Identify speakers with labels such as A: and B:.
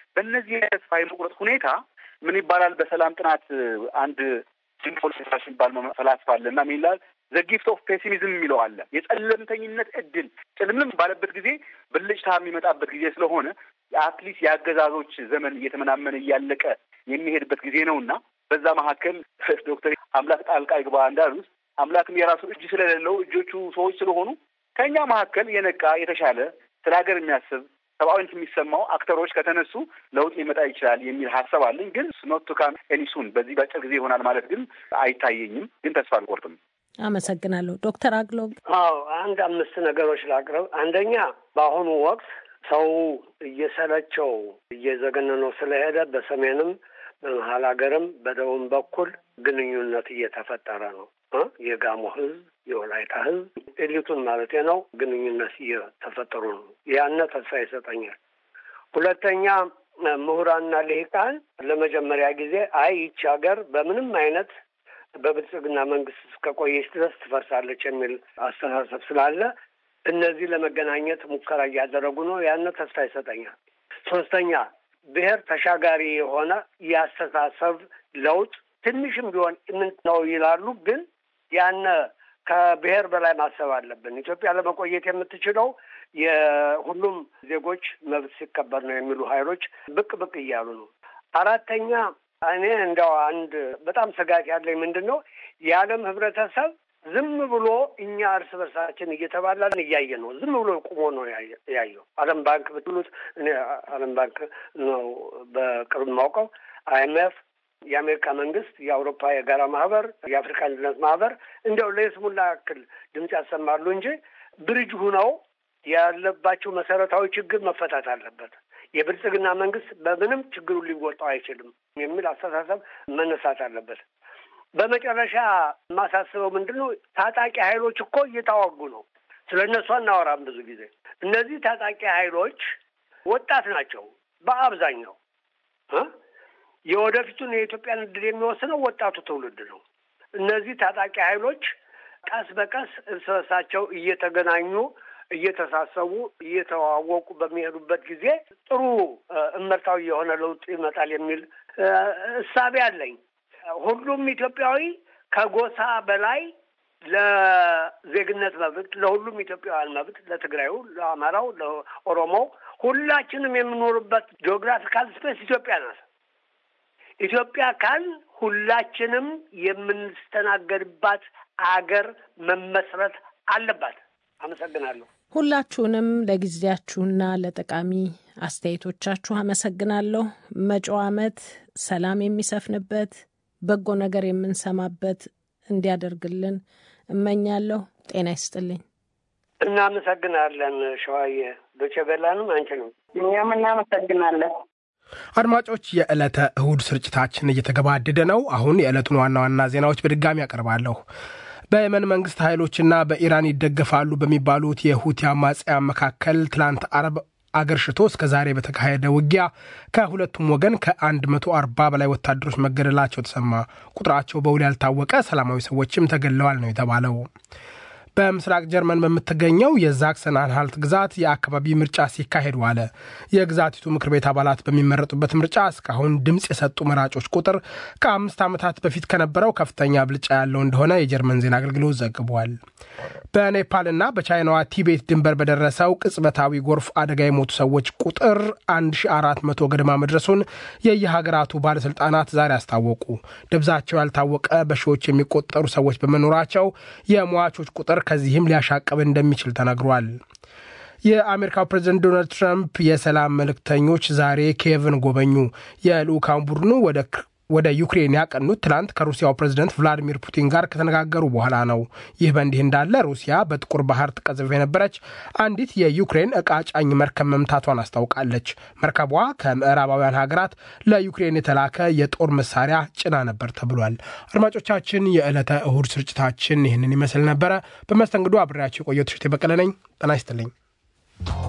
A: በእነዚህ የተስፋ የመቁረጥ ሁኔታ ምን ይባላል? በሰላም ጥናት አንድ ሲምፖል የሚባል ፈላስፋ አለ እና ምን ይላል? ዘ ጊፍት ኦፍ ፔሲሚዝም የሚለው አለ። የጨለምተኝነት እድል ጭልምልም ባለበት ጊዜ ብልጭታ የሚመጣበት ጊዜ ስለሆነ የአትሊስት የአገዛዞች ዘመን እየተመናመነ እያለቀ የሚሄድበት ጊዜ ነው እና በዛ መካከል ዶክተር አምላክ ጣልቃ ይግባ እንዳሉት አምላክም የራሱ እጅ ስለሌለው እጆቹ ሰዎች ስለሆኑ ከእኛ መካከል የነቃ የተሻለ ስለ ሀገር የሚያስብ ሰብአዊነት የሚሰማው አክተሮች ከተነሱ ለውጥ ሊመጣ ይችላል የሚል ሀሳብ አለኝ። ግን ኖት ቱ ካም ኤኒሱን በዚህ በአጭር ጊዜ ይሆናል ማለት ግን አይታየኝም። ግን ተስፋ አልቆርጥም።
B: አመሰግናለሁ ዶክተር አግሎብ።
C: አዎ አንድ አምስት ነገሮች ላቅርብ። አንደኛ በአሁኑ ወቅት ሰው እየሰለቸው እየዘገነነው ስለሄደ በሰሜንም በመሀል ሀገርም በደቡብ በኩል ግንኙነት እየተፈጠረ ነው። የጋሞ ህዝብ፣ የወላይታ ህዝብ ኤሊቱን ማለት ነው ግንኙነት እየተፈጠሩ ነው። ያነ ተስፋ ይሰጠኛል። ሁለተኛ ምሁራንና ልሂቃን ለመጀመሪያ ጊዜ አይ ይቺ ሀገር በምንም አይነት በብልጽግና መንግስት እስከቆየች ድረስ ትፈርሳለች የሚል አስተሳሰብ ስላለ እነዚህ ለመገናኘት ሙከራ እያደረጉ ነው። ያነ ተስፋ ይሰጠኛል። ሶስተኛ ብሔር ተሻጋሪ የሆነ የአስተሳሰብ ለውጥ ትንሽም ቢሆን ምን ነው ይላሉ፣ ግን ያነ ከብሔር በላይ ማሰብ አለብን። ኢትዮጵያ ለመቆየት የምትችለው የሁሉም ዜጎች መብት ሲከበር ነው የሚሉ ኃይሎች ብቅ ብቅ እያሉ ነው። አራተኛ እኔ እንደው አንድ በጣም ስጋት ያለኝ ምንድን ነው የዓለም ህብረተሰብ ዝም ብሎ እኛ እርስ በርሳችን እየተባላን እያየ ነው። ዝም ብሎ ቁሞ ነው ያየው። ዓለም ባንክ ብትሉት እኔ ዓለም ባንክ ነው በቅርብ ማውቀው አይኤምኤፍ የአሜሪካ መንግስት፣ የአውሮፓ የጋራ ማህበር፣ የአፍሪካ አንድነት ማህበር እንዲያው ለይስሙላ ያክል ድምፅ ያሰማሉ እንጂ ብርጅ ሁነው ያለባቸው መሰረታዊ ችግር መፈታት አለበት። የብልጽግና መንግስት በምንም ችግሩ ሊወጣው አይችልም የሚል አስተሳሰብ መነሳት አለበት። በመጨረሻ የማሳስበው ምንድን ነው? ታጣቂ ኃይሎች እኮ እየታዋጉ ነው። ስለ እነሱ አናወራም ብዙ ጊዜ። እነዚህ ታጣቂ ኃይሎች ወጣት ናቸው በአብዛኛው የወደፊቱን የኢትዮጵያን እድል የሚወስነው ወጣቱ ትውልድ ነው። እነዚህ ታጣቂ ኃይሎች ቀስ በቀስ እርስ በርሳቸው እየተገናኙ እየተሳሰቡ እየተዋወቁ በሚሄዱበት ጊዜ ጥሩ እመርታዊ የሆነ ለውጥ ይመጣል የሚል እሳቤ አለኝ። ሁሉም ኢትዮጵያዊ ከጎሳ በላይ ለዜግነት መብት፣ ለሁሉም ኢትዮጵያውያን መብት፣ ለትግራዩ፣ ለአማራው፣ ለኦሮሞው ሁላችንም የምኖርበት ጂኦግራፊካል ስፔስ ኢትዮጵያ ናት። ኢትዮጵያ ካል ሁላችንም የምንስተናገድባት አገር መመስረት አለባት። አመሰግናለሁ።
B: ሁላችሁንም ለጊዜያችሁና ለጠቃሚ አስተያየቶቻችሁ አመሰግናለሁ። መጪው ዓመት ሰላም የሚሰፍንበት በጎ ነገር የምንሰማበት እንዲያደርግልን እመኛለሁ። ጤና ይስጥልኝ።
C: እናመሰግናለን። ሸዋዬ ዶቼ ቬላንም አንችልም።
D: እኛም እናመሰግናለን።
E: አድማጮች፣ የዕለተ እሁድ ስርጭታችን እየተገባደደ ነው። አሁን የዕለቱን ዋና ዋና ዜናዎች በድጋሚ ያቀርባለሁ። በየመን መንግስት ኃይሎችና በኢራን ይደገፋሉ በሚባሉት የሁቲ አማጽያን መካከል ትላንት አርብ አገር ሽቶ እስከ ዛሬ በተካሄደ ውጊያ ከሁለቱም ወገን ከ140 በላይ ወታደሮች መገደላቸው ተሰማ። ቁጥራቸው በውል ያልታወቀ ሰላማዊ ሰዎችም ተገድለዋል ነው የተባለው። በምስራቅ ጀርመን በምትገኘው የዛክሰን አንሃልት ግዛት የአካባቢ ምርጫ ሲካሄድ ዋለ። የግዛቲቱ ምክር ቤት አባላት በሚመረጡበት ምርጫ እስካሁን ድምፅ የሰጡ መራጮች ቁጥር ከአምስት ዓመታት በፊት ከነበረው ከፍተኛ ብልጫ ያለው እንደሆነ የጀርመን ዜና አገልግሎት ዘግቧል። በኔፓልና በቻይናዋ ቲቤት ድንበር በደረሰው ቅጽበታዊ ጎርፍ አደጋ የሞቱ ሰዎች ቁጥር 1400 ገደማ መድረሱን የየሀገራቱ ባለሥልጣናት ዛሬ አስታወቁ። ደብዛቸው ያልታወቀ በሺዎች የሚቆጠሩ ሰዎች በመኖራቸው የሟቾች ቁጥር ከዚህም ሊያሻቅብ እንደሚችል ተነግሯል። የአሜሪካው ፕሬዝደንት ዶናልድ ትራምፕ የሰላም መልእክተኞች ዛሬ ኪየቭን ጎበኙ። የልዑካን ቡድኑ ወደ ዩክሬን ያቀኑት ትላንት ከሩሲያው ፕሬዝደንት ቭላዲሚር ፑቲን ጋር ከተነጋገሩ በኋላ ነው። ይህ በእንዲህ እንዳለ ሩሲያ በጥቁር ባህር ትቀዝፍ የነበረች አንዲት የዩክሬን ዕቃ ጫኝ መርከብ መምታቷን አስታውቃለች። መርከቧ ከምዕራባውያን ሀገራት ለዩክሬን የተላከ የጦር መሳሪያ ጭና ነበር ተብሏል። አድማጮቻችን፣ የዕለተ እሁድ ስርጭታችን ይህንን ይመስል ነበረ። በመስተንግዶ አብሬያቸው የቆየው ትሽት በቀለ ነኝ። ጤና ይስጥልኝ።